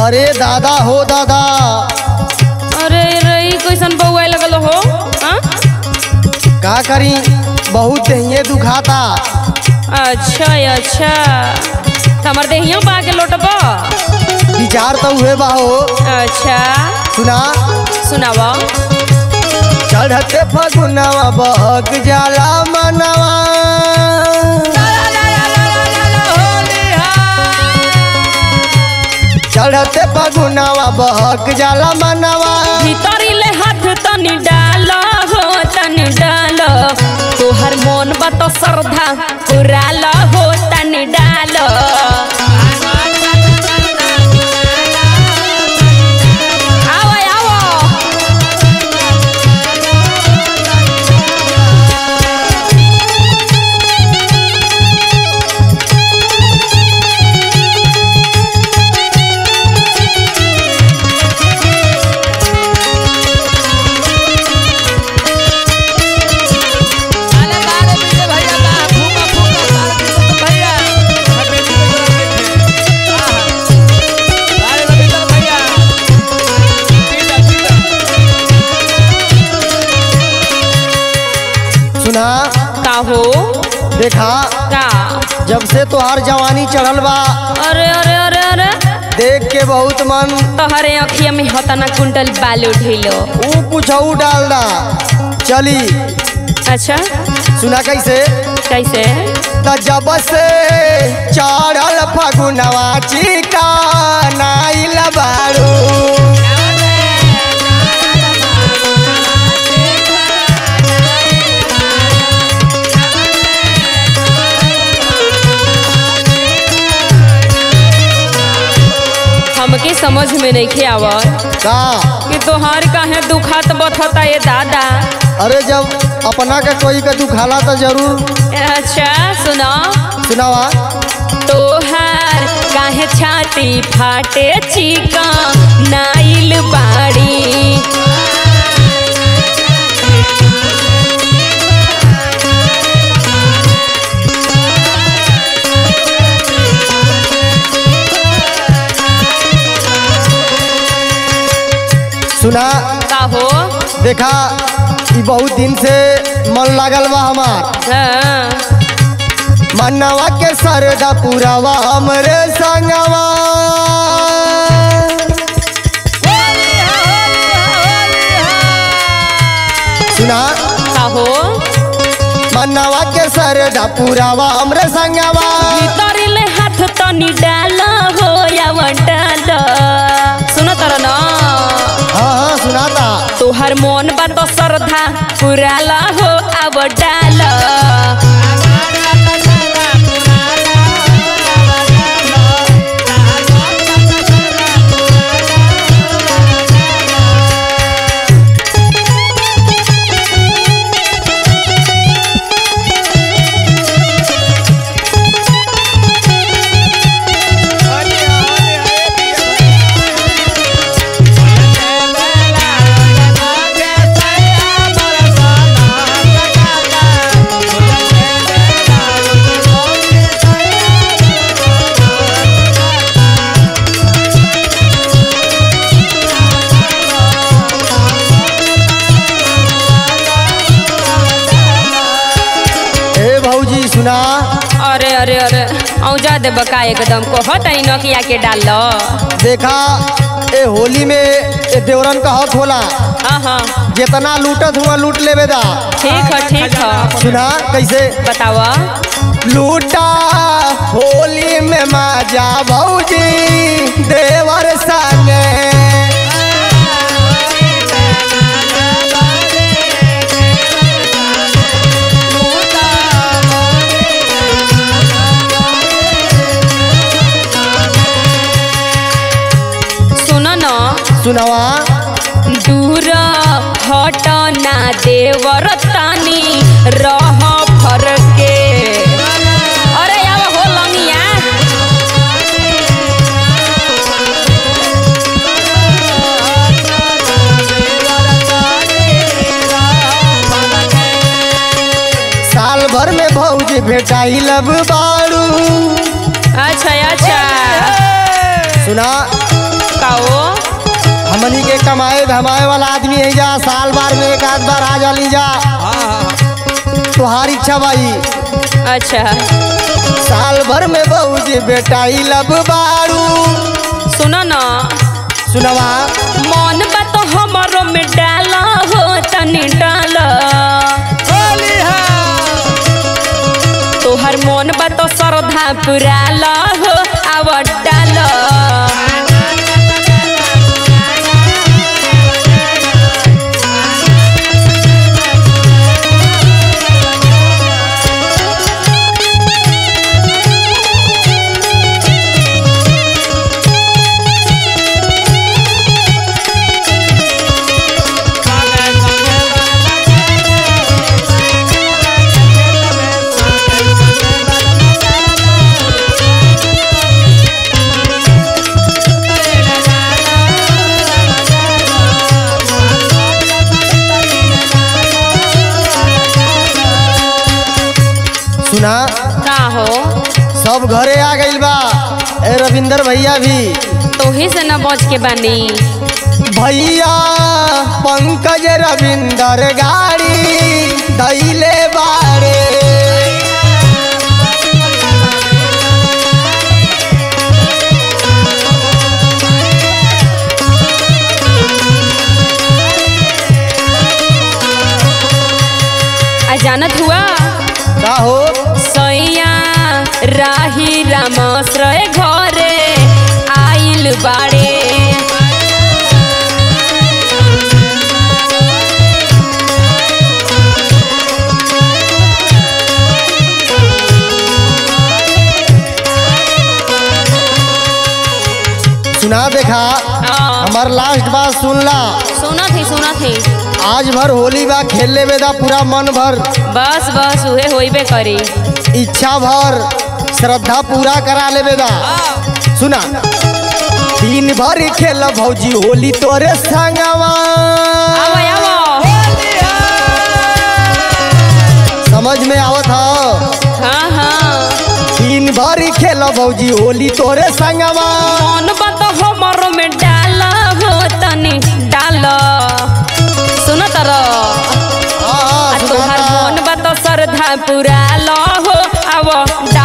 अरे दादा हो दादा अरे रही कैसन बउआ लगल हो हाँ? का करी बहुत दहिए दुखाता अच्छा अच्छा त हमर देहियो पा के लौटब विचार तो हुए बा हो अच्छा सुना सुनावा चढ़ते फगुनवा बहक जाला मनवा चढ़ते फगुनवा बहक जाला मनवा भीतरी ले हाथ तनी डाल हो तनी डाल तोहर मन बा तो श्रद्धा पुराल हो तनी डाल आओ आओ सुना का हो देखा का जब से तोहार जवानी चढ़ल बा अरे अरे अरे अरे देख के बहुत मन तोहरे अखिया में हतना कुंटल बालू ढिलो ऊ कुछ डाल दा चली अच्छा सुना कैसे कैसे त जब से चढ़ल फगुनवा चिका नाइल बारू हमके समझ में नहीं आवत का कि तोहार काहे दुखात बथता ये दादा अरे जब अपना के कोई के दुखाला तो जरूर अच्छा सुना सुनावा तोहार काहे छाती फाटे चिका नाइल बाड़ी सुना का हो देखा ई बहुत दिन से मन लागल बा हमार हाँ, मनवा के सरदा पुरावा हमरे संगवा सुना का हो मनवा के सरदा पुरावा हमरे संगवा भीतरी ले हाथ तनी डाल हो या डाल सुनो तर ना हाँ हाँ सुनाता तोहर मन बा तो श्रद्धा पुराल हो अब डाल ए भौजी सुना अरे अरे अरे औजा दे बका एकदम को हट आई नकिया के डाल लो देखा ए होली में ए देवरन का हक होला हाँ हाँ जितना लूटत हुआ लूट लेवे दा ठीक है ठीक है सुना कैसे बतावा लूटा होली में माजा भौजी देवर संगे सुन न सुनवा दूर हट ना देवर तानी रह फरके अरे यार हो लंगिया साल भर में भौजी भेटाई लब बारू अच्छा अच्छा सुना हमनी के कमाए धमाए वाला आदमी है जा साल बार में एक आध बार आ जाली जा हाँ हाँ तुहार इच्छा भाई अच्छा साल भर में बहुजी बेटाई लब बारू सुनो ना सुनवा मन बा तो हमरो में डाल हो तनी डाल होली है तोहर मन बा तो श्रद्धा पुराल हो आव डाल सुना का हो सब घरे आ गइल बा ए रविंदर भैया भी तोही से न बच के बानी भैया पंकज रविंदर गाड़ी दैले बारे आ जानत हुआ का हो सैया राही रामाश्रय घरे आइल बाड़े सुना देखा आ, हमार लास्ट बात सुन ला सुनत ही सुनत ही आज भर होली बा खेलने में दा पूरा मन भर बस बस उहे होइबे करी इच्छा भर श्रद्धा पूरा करा लेबे दा सुना दिन भर खेल भौजी होली तोरे संगवा आवो आवो समझ में आवत ह हाँ हाँ दिन भर खेल भौजी होली तोरे संगवा मन बा तो हमरो में डाल हो तनी डाल सुनत रह हाँ, आ तोहार सुनाता। मन बा तो श्रद्धा पुराल हो आव